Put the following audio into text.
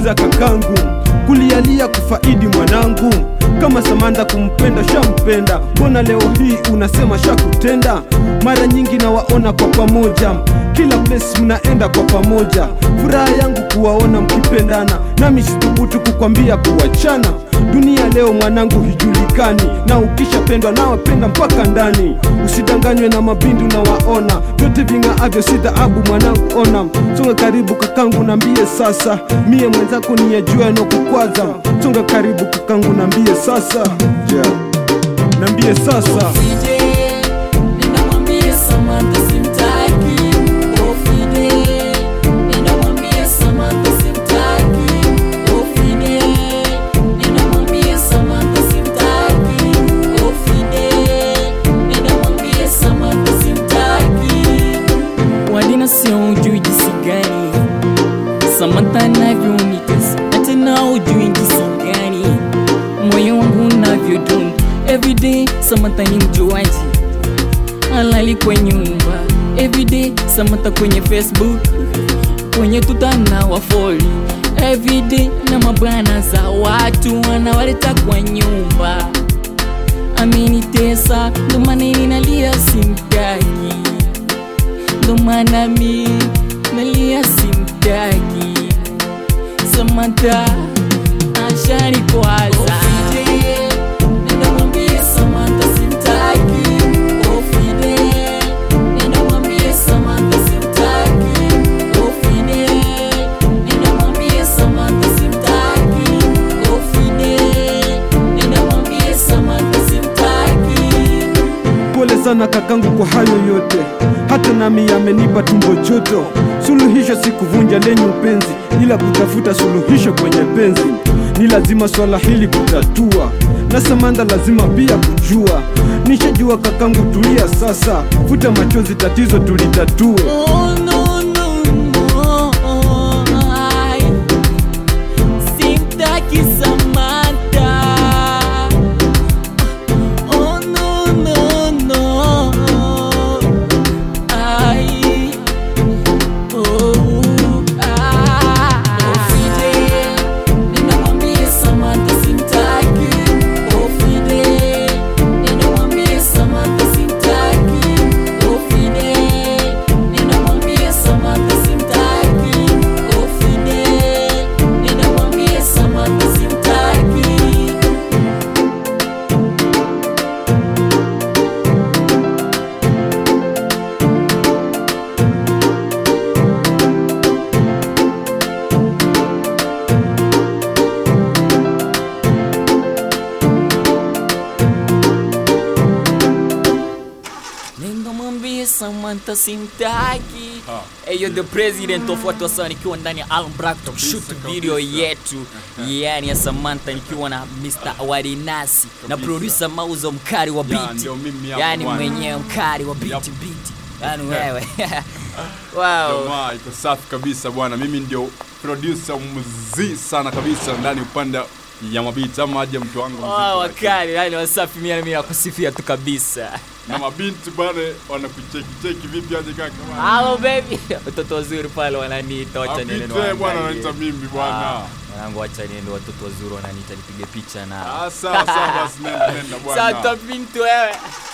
sikiza kakangu kulialia kufaidi mwanangu kama Samantha kumpenda shampenda, mbona leo hii unasema shakutenda? Mara nyingi nawaona kwa pamoja, kila place mnaenda kwa pamoja. Furaha yangu kuwaona mkipendana, nami sithubutu kukwambia kuachana. Dunia leo mwanangu hijulikani, na ukishapendwa nawapenda mpaka ndani. Usidanganywe na mabindu na waona, vyote ving'aavyo si dhahabu mwanangu, ona. Songa karibu kakangu, nambie sasa, mie mwenzako niyajua yanokukwaza. Songa karibu kakangu, nambie sasa, yeah. Nambie sasa Ofide, nenda mwambie Samantha simtaki. Ofide, nenda mwambie Samantha simtaki. Ofide, nenda mwambie Samantha simtaki. Ofide, nenda mwambie Samantha simtaki. Wadina sio ujui jinsi gani Samantha anavyonitesa na tena ujui jinsi gani moyo wangu unavyodunda everyday. Samantha ni mjuaji, halali kwa nyumba everyday. Samantha kwenye Facebook, kwenye tuta na wafoli everyday, na mabwana za watu wanawaleta kwa nyumba. Amenitesa ndo maana ninalia simtaki, ndo maana mi nalia simtaki. Samantha ashani kwaza nenda mwambie Samantha simtaki. Ofide, nenda mwambie Samantha simtaki. Ofide, nenda mwambie Samantha simtaki. Ofide, nenda mwambie Samantha simtaki. Pole sana kakangu kwa hayo yote, hata nami yamenipa tumbo joto. Suluhisho si kuvunja lenye upenzi, ila kutafuta suluhisho kwenye penzi. Ni lazima swala hili kutatua, na Samantha lazima pia kujua. Nishajua kakangu, tulia sasa, futa machozi, tatizo tulitatue. Oh, no, no, no. I simtaki Samantha. Oh, no, no, no. I oh, ah. Ofide, nenda mwambie Samantha simtaki. Ofide, nenda mwambie Samantha simtaki. Ofide, nenda mwambie Samantha simtaki. Ofide, nenda mwambie Samantha simtaki. Nenda mwambie Samantha simtaki. Hey, you're the president of watu wasa nikiwa ndani ya Alm Black to shoot video yetu yani ya Samantha nikiwa na Mr. Warinasi na producer Mauzo mkari wa Ya, beat. ndio mimi hapa Yani bwana. mwenyewe mkari wa beat Yup. beat. Yani wewe. Wow. Jamaa iko safi kabisa bwana, mimi ndio producer mzii sana kabisa ndani upande ya mabiti ama aje mtu wangu mzito, Wow, lakini- wakali, yani wasafi mimi mimi nakusifia tu kabisa. na mabinti bwana wanakucheki cheki vipi aje kaka bwana? Hello baby. Watoto wazuri pale wananiita wacha niende Mabinti wewe bwana niwaangalie. wanaita mimi bwana. Ah, Mwanangu wacha niende watoto wazuri wananiita nipige picha na. Ah, sawa sawa basi nenda nenda bwana. Sasa binti wewe.